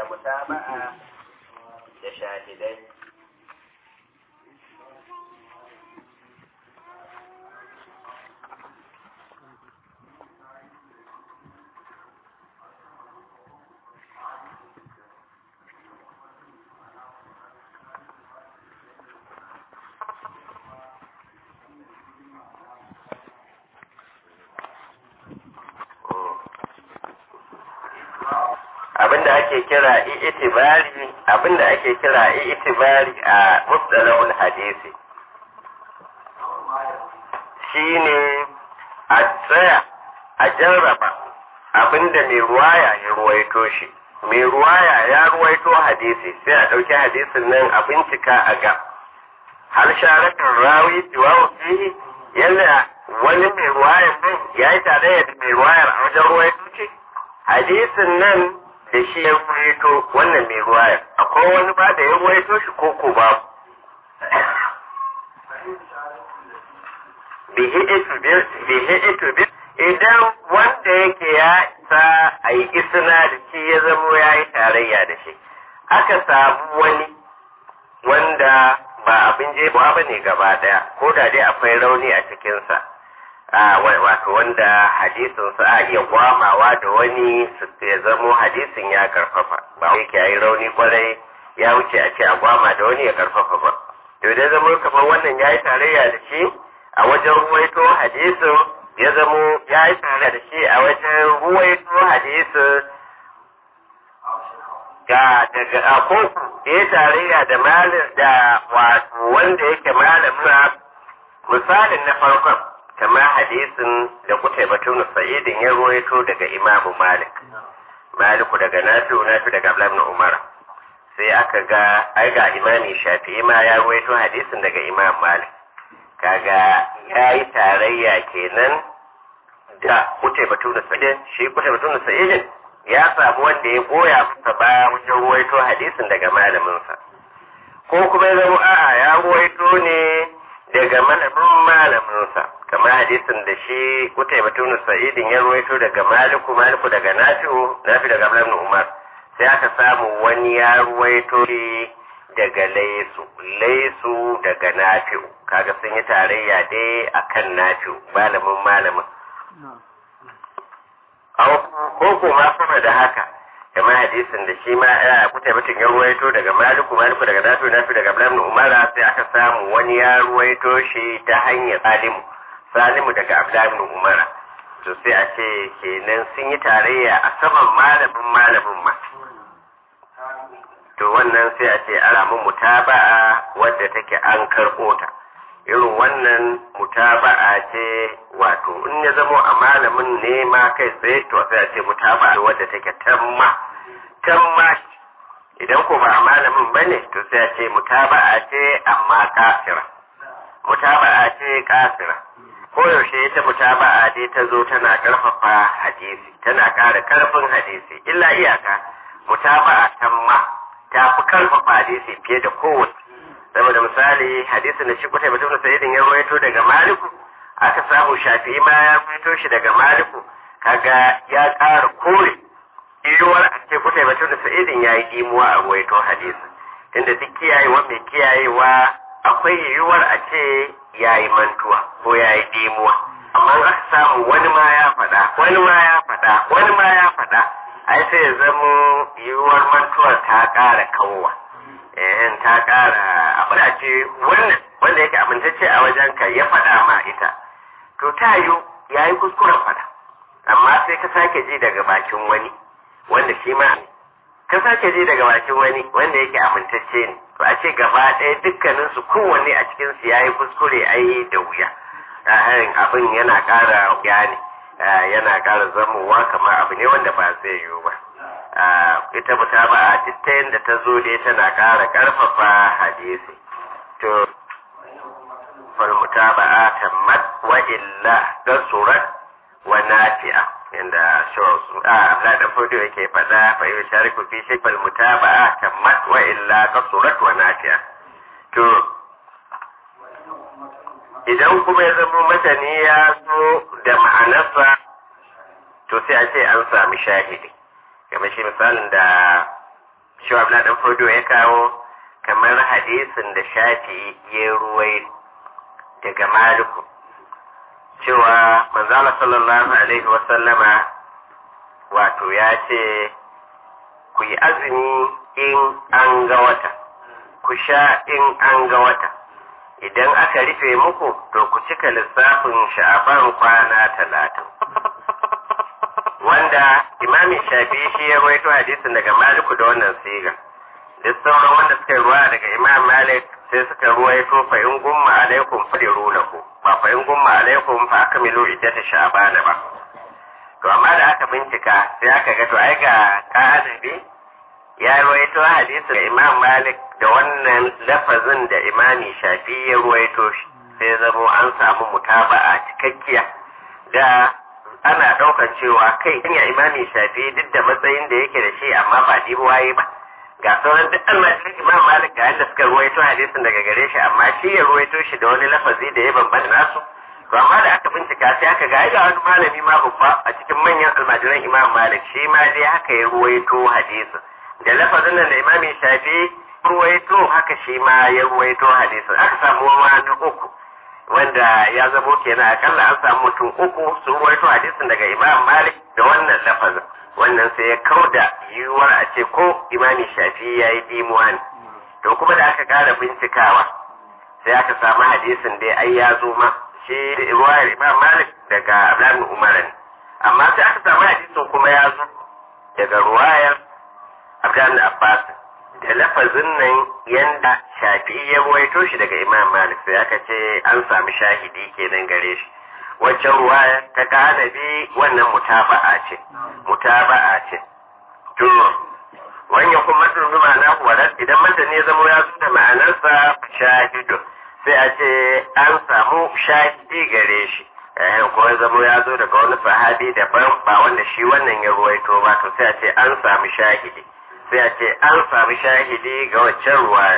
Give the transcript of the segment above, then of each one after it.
mutaba'a da shahidai abinda ake kira itibari abinda ake kira itibari a mustalahul hadisi shine a tsaya a jarraba abinda mai ruwaya ya ruwaito shi mai ruwaya ya ruwaito hadisi sai a ɗauki hadisin nan a bincika a ga har sharakin rawi tiwawu fihi yalla wani mai ruwayar nan ya yi tare da mai ruwayar a wajen ruwaito ce hadisin nan da shi ya ruwaito wannan mai ruwayar akwai wani ba da ya ruwaito shi ko ko ba bihi ito bi idan wanda yake ya isa a yi isina da shi ya zamo ya yi tarayya da shi aka samu wani wanda ba abin jebawa ba ne gaba daya ko da dai akwai rauni a cikinsa wato wanda hadisin sa a iya gwamawa da wani ya zamo hadisin ya karfafa ba wai yake yayi rauni kwarai ya wuce a ce a gwama da wani ya karfafa ba to idan zamo kamar wannan yayi tarayya da shi a wajen ruwaito hadisin ya zamo yayi tarayya da shi a wajen ruwaito hadisin ga daga akoko ya tarayya da malin da wato wanda yake malamin misalin na farkon kamar hadisin da kuta batun sa'idin ya ruwaito daga imamu malik maliku daga nafi'u nafi daga abdullahi umar sai aka ga ai ga imami shafi'i ma ya ruwaito hadisin daga imam malik kaga ya yi tarayya kenan da kuta batun sa'idin shi kuta batun sa'idin ya samu wanda ya goya masa baya wajen ruwaito hadisin daga malaminsa ko kuma ya zama a'a ya ruwaito ne daga malamin malaminsa kamar hadisin da shi kutai batun sa'idin ya ruwaito daga maliku maliku daga nafi'u nafi daga ibn umar sai aka samu wani ya ruwaito shi daga laisu laisu daga nafi'u kaga sun yi tarayya dai akan nafi'u malamin malamin ko kuma sama da haka kamar hadisin da shi ma ya kuta mutum ya ruwaito daga maliku maliku daga nafi nafi daga ibn umara sai aka samu wani ya ruwaito shi ta hanyar salimu salimu daga ibn umara to sai a ce kenan sun yi tarayya a saman malamin malamin ma to wannan sai a ce ana mun mutaba'a wadda take an karɓo ta irin wannan mutaba'a ce wato in ya zamo a malamin ne ma kai tsaye to sai a ce mutaba'a wadda take tamma tamma idan ko ba a malamin bane to sai a ce mutaba'a ce amma kafira mutaba'a ce kafira ko yaushe ita mutaba'a dai ta zo tana karfafa hadisi tana ƙara karfin hadisi illa iyaka mutaba'a tamma ta fi karfafa hadisi fiye da kowace saboda misali hadisin da shi kuta mutum sa'idin ya rawaito daga maliku aka samu shafi'i ma ya rawaito shi daga maliku kaga ya ƙara kore yiwuwar a ce kuta mutum sa'idin ya yi dimuwa a rawaito hadisin tunda duk kiyayewa mai kiyayewa akwai yiwuwar a ce ya yi mantuwa ko ya yi dimuwa amma aka samu wani ma ya faɗa wani ma ya faɗa wani ma ya faɗa ai sai ya zamo yiwuwar mantuwar ta ƙara kawwa eh ta ƙara abin da ce wannan wanda yake amintacce a wajen ka ya faɗa ma ita to ta yi ya yi kuskuren faɗa amma sai ka sake ji daga bakin wani wanda shi ma ka sake ji daga bakin wani wanda yake amintacce ne to a ce gaba ɗaya dukkanin su kowanne a cikin su yayi kuskure ai da wuya harin abin yana ƙara wuya ne yana ƙara zamowa kamar abu ne wanda ba zai yiwu ba ita muta ba a ta yadda ta zo dai tana ƙara ƙarfafa hadisi to falmuta ba a tammat wa illa don surat wa nafi'a inda shawarsu a abla da fudu yake faɗa fa yi shariku fi shi falmuta ba a tammat wa illa ka surat wa nafi'a to idan kuma ya zama matani ya zo da ma'anarsa to sai a ce an sami shahidi kamar shi misalin da shi abla dan fodo ya kawo kamar hadisin da shafi ya ruwai daga maliku cewa manzala sallallahu alaihi wasallama wato ya ce ku yi azumi in an ga wata ku sha in an ga wata idan aka rufe muku to ku cika lissafin sha'aban kwana talatin wanda imamin shafi shi ya rawaito hadisin daga maliku da wannan siga duk sauran wanda suka ruwa daga imam malik sai suka ruwaito fa in gumma alaikum fadiru lahu ba fa in gumma alaikum fa akmilu iddata sha'bana ba to amma da aka bincika sai aka ga to ai ga ka'anabi ya ruwaito hadisi da imam malik da wannan lafazin da imami shafi ya ruwaito shi sai zamo an samu mutaba'a cikakkiya da ana ɗaukar cewa kai hanya imami shafi duk da matsayin da yake da shi amma ba waye ba ga sauran duk almajirin imam malik ga yadda suka ruwaito hadisin daga gare shi amma shi ya ruwaito shi da wani lafazi da ya bambanta nasu to amma da aka bincika sai aka ga ga wani malami ma babba a cikin manyan almajiran imam malik shi ma dai haka ya ruwaito hadisin da lafazin nan da imami shafi ruwaito haka shi ma ya ruwaito hadisin aka samu ma na uku wanda ya zamo kenan akalla an samu mutum uku sun ruwaito hadisin daga imam malik da wannan lafazin wannan sai ya kauda yiwuwar a ce ko imami shafi ya yi dimuwa ne to kuma da aka kara bincikawa sai aka samu hadisin dai ai ya zo ma shi ruwayar imam malik daga abdullahi umar ne amma sai aka samu hadisin kuma ya zo daga ruwayar abdullahi abbas da lafazin nan yanda shafi ya ruwaito shi daga imam malik sai aka ce an sami shahidi kenan gare shi waccan ruwaya ta kanabi wannan mutaba'a ce mutaba'a ce to wannan kuma sun ma'ana wadat idan mutane ya zama ya zo da ma'anarsa shahidu sai a ce an samu shahidi gare shi eh ko ya zama ya zo daga wani sahabi daban ba wanda shi wannan ya ruwaito ba to sai a ce an samu shahidi sai a ce an samu shahidi ga waccan ruwaya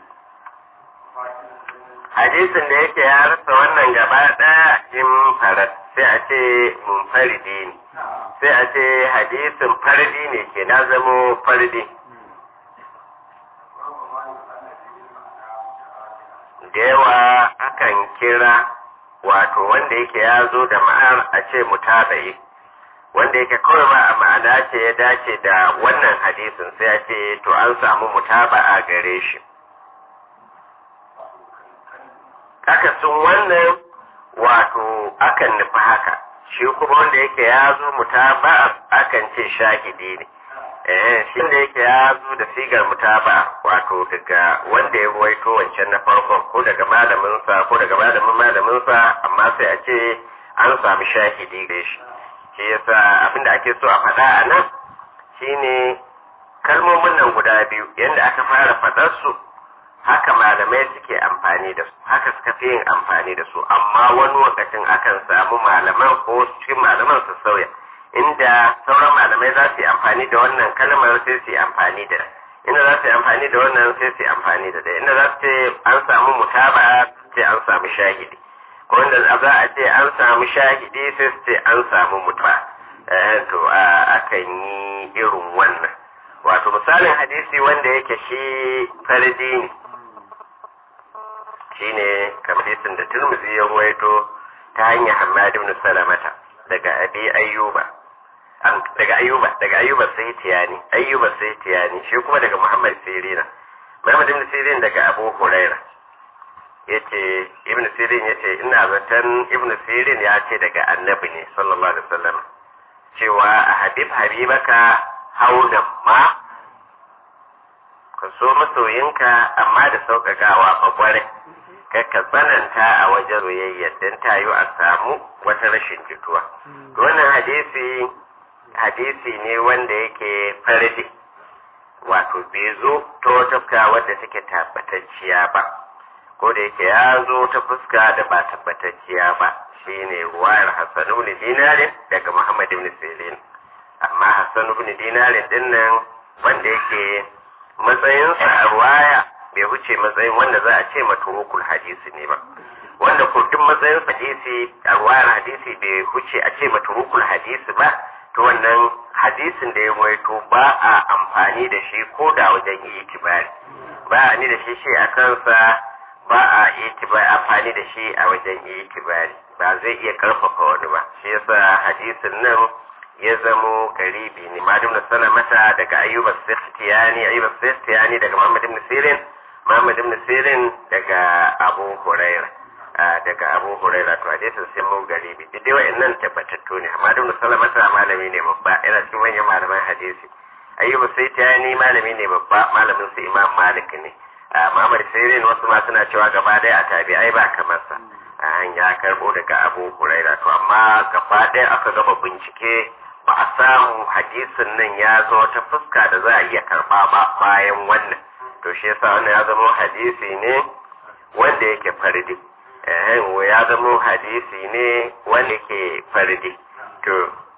hadisin da yake ya rasa wannan gaba ɗaya in farat sai a ce mun faridi ne sai a ce hadisin fardi ne ke na zamo fardi da yawa akan kira wato wanda yake ya zo da ma'ar a ce mutaba'i wanda yake kawai ba a ma'ana ce ya dace da wannan hadisin sai a ce to an samu mutaba'a gare shi akasin wannan wato akan nufi haka shi kuma wanda yake ya zo mutaba akan ce shahidi ne eh shi da yake ya zo da sigar mutaba wato daga wanda ya ruwaito wancan na farkon ko daga malamin sa ko daga malamin malamin sa amma sai a ce an samu shahidi gare shi shi yasa abinda ake so a faɗa a nan shine kalmomin nan guda biyu yadda aka fara faɗar su haka malamai suke amfani da su haka suka fi yin amfani da su amma wani lokacin akan samu malaman ko cikin malaman su sauya inda sauran malamai za su yi amfani da wannan kalmar sai su yi amfani da inda za su yi amfani da wannan sai su yi amfani da da inda za su ce an samu mutaba sai an samu shahidi ko inda za a ce an samu shahidi sai su ce an samu mutuwa to akan yi irin wannan wato misalin hadisi wanda yake shi farji ne shine kamar hadisin da Tirmidhi ya ruwaito ta hanyar Hammad ibn Salamata daga Abi Ayyuba daga Ayyuba daga Ayyuba sai tiyani Ayyuba sai tiyani shi kuma daga Muhammad Sirina Muhammad ibn Sirin daga Abu Huraira yace Ibn Sirin yace ina zaton Ibn Sirin ya ce daga Annabi ne sallallahu alaihi wasallam cewa a habib habibaka haunan ma ka so masoyinka amma da sauƙaƙawa ɓagware ka tsananta a wajen royayyar don ta yi a samu wata rashin jituwa. Wannan hadisi hadisi ne wanda yake fardi wato bai zo ta wata fuska wadda take tabbatacciya ba ko da yake ya zo ta fuska da ba tabbatacciya ba shine ruwayar Hassan ibn Dinarin daga Muhammad ibn Sirin amma Hassan ibn Dinarin dinnan wanda yake matsayinsa a ruwaya bai wuce matsayin wanda za a ce maturukul hadisi ne ba wanda ko duk matsayin hadisi a ruwayar hadisi bai wuce a ce maturukul hadisi ba to wannan hadisin da ya waito ba a amfani da shi ko da wajen yi itibari ba a ni da shi shi a kansa ba a itibari amfani da shi a wajen yi itibari ba zai iya karfafa wani ba shi yasa hadisin nan ya zamo garibi ne madum da salamata daga ayyuba sistiyani ayyuba sistiyani daga muhammad ibn sirin muhammad ibn sirin daga abu huraira daga abu huraira to hadisin sai mun garibi duk dai wa'annan tabbatattu ne amma ibn salamata malami ne babba yana cikin manyan malaman hadisi ayyuba sistiyani malami ne babba malamin su imam malik ne muhammad sirin wasu ma suna cewa gaba ɗaya a tabi'ai ba kamar sa an ya karbo daga abu huraira to amma gaba ɗaya aka gama bincike ba a samu hadisin nan ya zo ta fuska da za a iya karba ba bayan wannan to shi yasa wannan ya zama hadisi ne wanda yake fardi eh ya zama hadisi ne wanda yake fardi to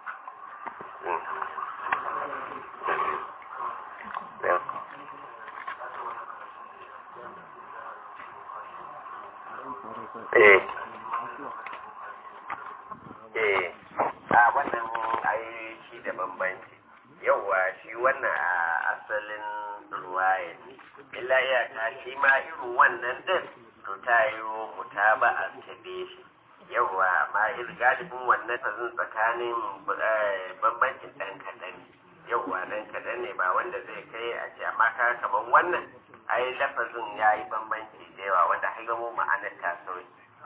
eh eh a wannan ai shi da bambanci yauwa shi wannan a asalin ruwaya illa iyaka shi ma irin wannan din to ta yi mutaba a tabe shi yauwa ma irin galibin wannan tazin tsakanin bambancin ɗan kaɗan yauwa ɗan kaɗan ne ba wanda zai kai a ce amma ka kamar wannan ai lafazin ya yi bambanci da yawa wanda har gamo ma'anar ta sauki